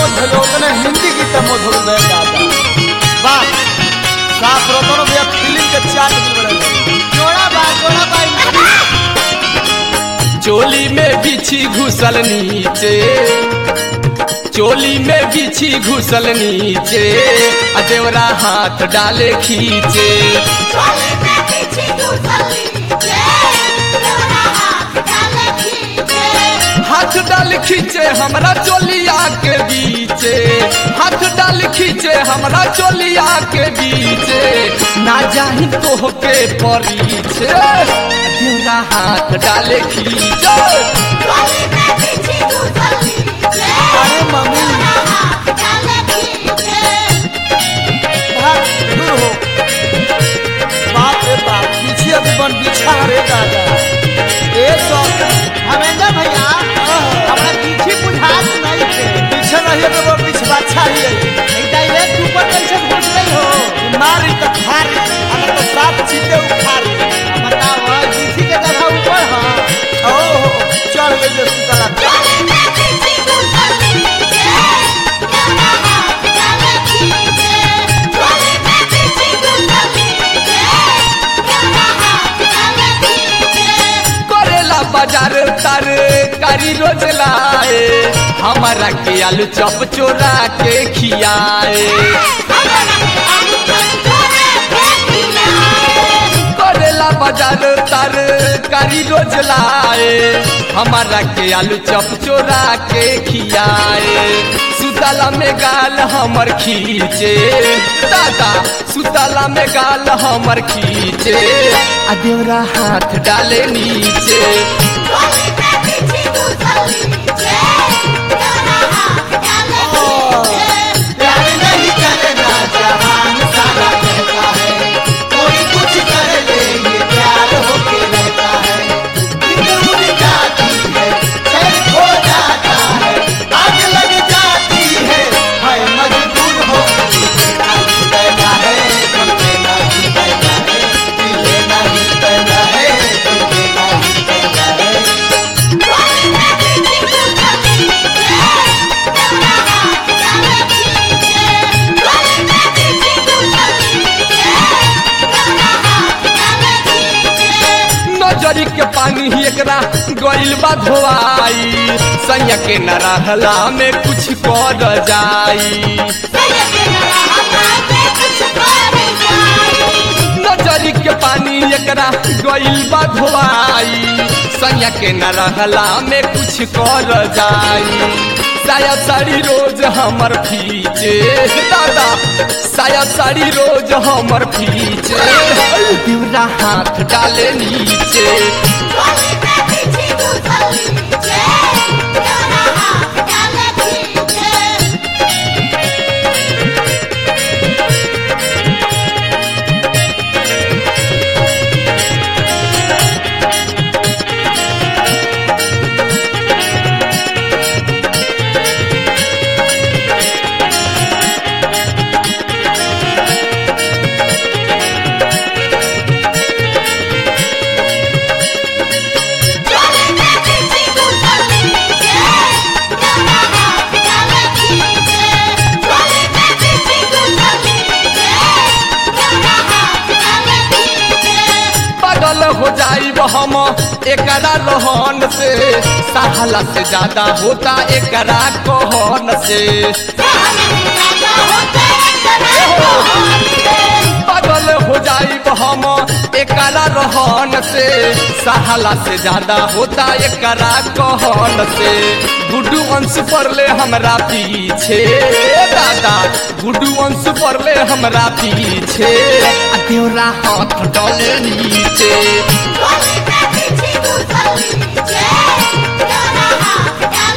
मोद भइल उतने हिंदी गीत मोद हो गए दादा वाह साफ रतन भैया फिल्म के चाट दिल बड़े जोड़ा बा जोड़ा बा चोली में बिछी घुसल नीचे चोली में बिछी घुसल नीचे आ देवरा हाथ डाले खींचे चोली में पीछे घुसली जे देवरा हाथ डाले खींचे हाथ डाल खींचे हमरा चोलिया के बीचे हाथ डाल खींचे हमरा चोलिया के बीचे ना जाही तो के परीचे देवरा हाथ डाले खींचे चोली में पीछे घुसली जे अरे मम्मी देवरा हाथ डाले खींचे भाग दूर हो बाप रे बाप पीछे अभी बन बिछा रे दादा ए सौ हमेंद्र भैया हमरा पीछे बुझात नहीं थे पीछे नहीं है तो वो पिछवा चाहिए नहीं तो ये ऊपर कैसे घुस गई हो मारी तो खारी अगर तो साफ चीते उखारी बताओ किसी के जगह ऊपर हाँ ओ चढ़ गई जो सुतला चोली में पीछे घुसली जे देवरा हाथ डाले खींचे चोली में पीछे घुसली जे देवरा हाथ डाले खींचे करेला बाजार तर कारी रोज लाए हमारा के आलू चप चोरा के खियाए करेला बाजार तर कारी रोज लाए हमारा के आलू चप चोरा के खियाए सुतला में गाल हमर खींचे दादा सुतला में गाल हमर खींचे आ देवरा हाथ डाले नीचे प्यार नहीं करेगा जहान सारा कहता है कोई कुछ कर ले ये प्यार होके रहता है नींद उड़ जाती है चैन खो जाता है आग लग जाती है मैं मजबूर हो लेना ही पैदा है दिल लेना ही पैदा है दिल लेना ही पैदा है दिल लेना ही पैदा है नजरी के पानी ही एकरा गइल बा धोआई सैया के न रहला में कुछ कर जाई नजरी के पानी एकरा गइल बा धोआई सैया के न रहला में कुछ कर जाई साया साड़ी रोज हमर फीचे दादा साया साड़ी रोज हमर फीचे दिवरा हाथ डाले नीचे पागल हो जाइब हम एकरा रहन से साहला से ज्यादा होता एकरा कहन से पागल हो जाइब हम एकरा रहन से साहला से ज्यादा होता एकरा कहन से गुड्डू अंश पड़ले हमरा पीछे दादा गुड्डू अंश पड़ले हमरा पीछे आ देवरा हाथ डाले नीचे Yeah.